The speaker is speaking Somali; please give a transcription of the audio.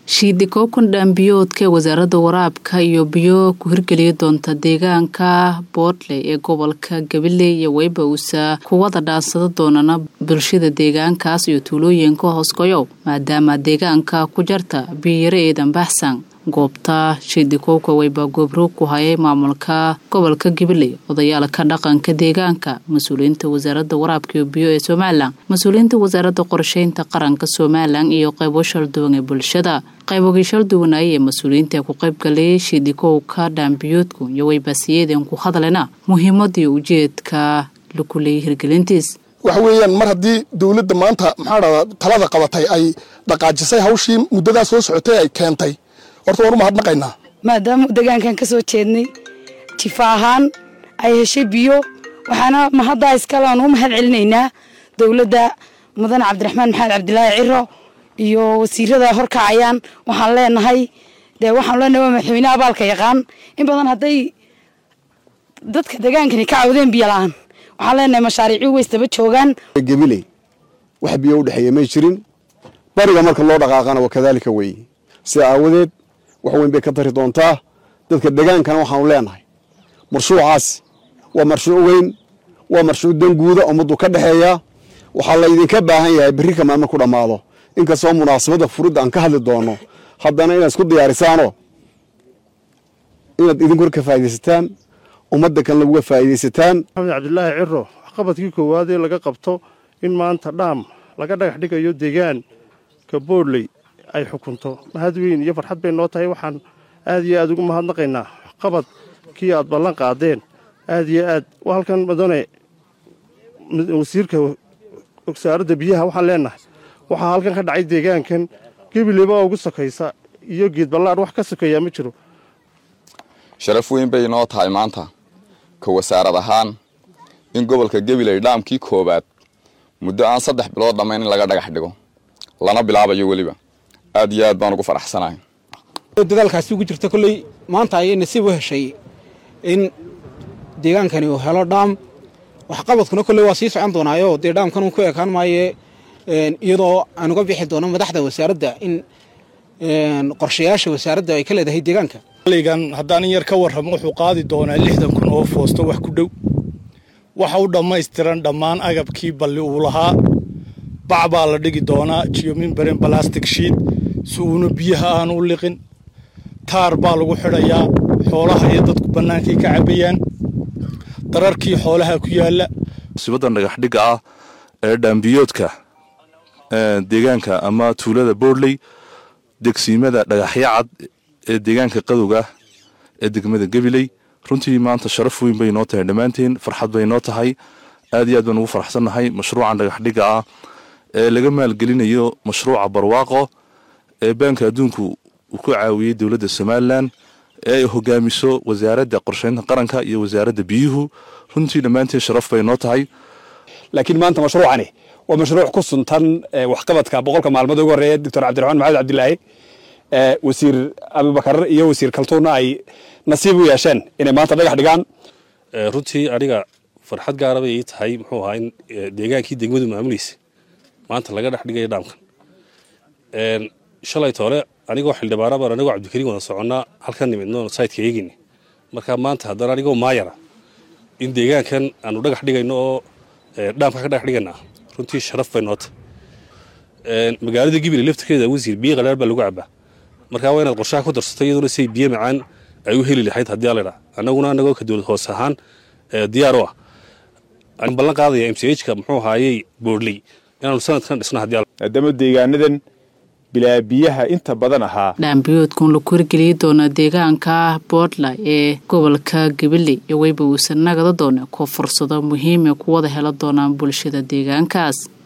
shiidikookan dhaambiyoodka ee wasaaradda waraabka iyo biyo ku hirgeliya doonta deegaanka boodley ee gobolka gabiley iyo weybawsa kuwada dhaansada doonana bulshada deegaankaas iyo tuulooyinka hoosgoyow maadaama deegaanka ku jarta biyiyaro eedan baxsan goobta shiidikowka weyba goobroog ku hayay maamulka gobolka gabiley odayaalka dhaqanka deegaanka mas-uuliyiinta wasaaradda waraabka iyo biyo ee somalilan mas-uuliyiinta wasaaradda qorsheynta qaranka somalilan iyo qaybo shalduwan ee bulshada qaybogii shalduwanaaye ee mas-uuliyiinta ku qaybgalayay shiidikowka dhaambiyoodku iyo weybasiyeeden ku hadlena muhiimadii ujeedka laku leeyay hirgelintiis waxa weeyaan mar haddii dowladda maanta maxaa dhahdaa talada qabatay ay dhaqaajisay hawshii muddadaa soo socotay ay keentay horta waan u mahadnaqaynaa maadaama degaankan ka soo jeednay jifa ahaan ay heshay biyo waxaana mahaddaa iskale aan u mahad celinaynaa dowladda mudane cabdiraxmaan maxamed cabdilaahi ciro iyo wasiirada horkacayaan waxaan leenahay dee waxaan leenahay waa madaxweyne abaalka yaqaan in badan hadday dadka degaankani ka cawdeen biyo la-aan waxaan leenahay mashaariicii weystaba joogaan gabiley wax biyo udhexeeya may jirin bariga marka loo dhaqaaqana waa kadaalika weeye sida aawadeed wax weyn bay ka tari doontaa dadka degaankana waxaanu leenahay marshuucaasi waa marshuuc weyn waa marshuuc danguuda ummaddu ka dhexeeya waxaa laydinka baahan yahay berri kamaan marku dhammaado inkastoo munaasabadda furidda aan ka hadli doono haddana inaad isku diyaarisaano inaad idinkuna ka faaidaysataan ummadda kan laguga faa'iidaysataan maxamed cabdilaahi ciro waxqabadkii koowaad ee laga qabto in maanta dhaam laga dhagax dhigayo deegaanka boodley ay xukunto mahad weyn iyo farxad bay noo tahay waxaan aad iyo aad ugu mahadnaqaynaa waxqabad kii aad ballan qaadeen aad iyo aad halkan madane wasiirka wasaaradda biyaha waxaan leenahay waxaa halkan ka dhacay deegaankan gebileba ugu sokaysa iyo geed ballaadh wax ka sokeeyaa ma jiro sharaf weyn bay noo tahay maanta ka wasaarad ahaan in gobolka gabiley dhaamkii koowaad muddo aan saddex bilood dhammayn in laga dhagax dhigo lana bilaabayo weliba aad iyo aad baan ugu faraxsanahay dadaalkaasi ugu jirta kolley maanta ayay nasiib u heshay in deegaankani uu helo dhaam waxqabadkuna kolley waa sii socon doonaayo dee dhaamkan uu ku ekaan maaye iyadoo aan uga bixi doono madaxda wasaaradda in qorshayaasha wasaaradda ay ka leedahay deegaanka ligan haddaan in yar ka warramo wuxuu qaadi doonaa lixdan kun oo foosto wax ku dhow waxa u dhammaystiran dhammaan agabkii balli uu lahaa bac baa la dhigi doonaa jiyomimbarin balastic shiid si uuna biyaha aanu u liqin taar baa lagu xidhayaa xoolaha iyo dadku bannaankay ka cabbayaan dararkii xoolaha ku yaalla musibadan dhagaxdhigga ah ee dhaambiyoodka deegaanka ama tuulada boodley degsiimada dhagaxyo cad ee deegaanka qadowga ee degmada gabiley runtii maanta sharaf weyn bay noo tahay dhammaanteen farxad bay noo tahay aad iyo aad baan ugu faraxsannahay mashruucan dhagaxdhigga ah ee laga maalgelinayo mashruuca barwaaqo ee baanka adduunku uu ku caawiyey dowladda somalilan ee ay hogaamiso wasaaradda qorsheynta qaranka iyo wasaaradda biyuhu runtii dhammaanteen sharaf bay noo tahay laakiin maanta mashruucani waa mashruuc ku suntan waxqabadka boqolka maalmood ugu horreeya doctor cabdiraxmaan maxamed cabdilaahi wasiir abubakar iyo wasiir kaltuunna ay nasiib u yeesheen inay maanta dhagax dhigaan runtii aniga farxad gaara bay ii tahay muxuu ahaa in deegaankii degmadu maamulaysa maanta laga dhex dhigaya dhaamkan shalay toole anigoo xildhibaana baan anigoo cabdikariin wada soconnaa halkan nimidno saytka eegayna marka maanta haddana anigoo maayara in deegaankan aanu dhagax dhigayno oo dhaamka ka dhagax dhiganaa runtii sharaf bay noota magaalada gibile laftirkeeda wasiir biyo qadhaar baa lagu cabaa marka waa inaad qorshaha ku darsato iyaduna siay biyo macaan ay u heli lahayd haddii aladha annaguna anagoo ka dowlad hoose ahaan diyaar u ah aan ballan qaadaya m c h ka muxuu ahaayey boodley inaanu sanadkan dhisno haddii maadaama deegaanadan bilaa biyaha inta badan ahaa dhaambiyoodkun laku hirgeliyi doona deegaanka boodla ee gobolka gabiley iyo weyba uusan nagada doona kuwa fursado muhiime kuwada hela doonaan bulshada deegaankaas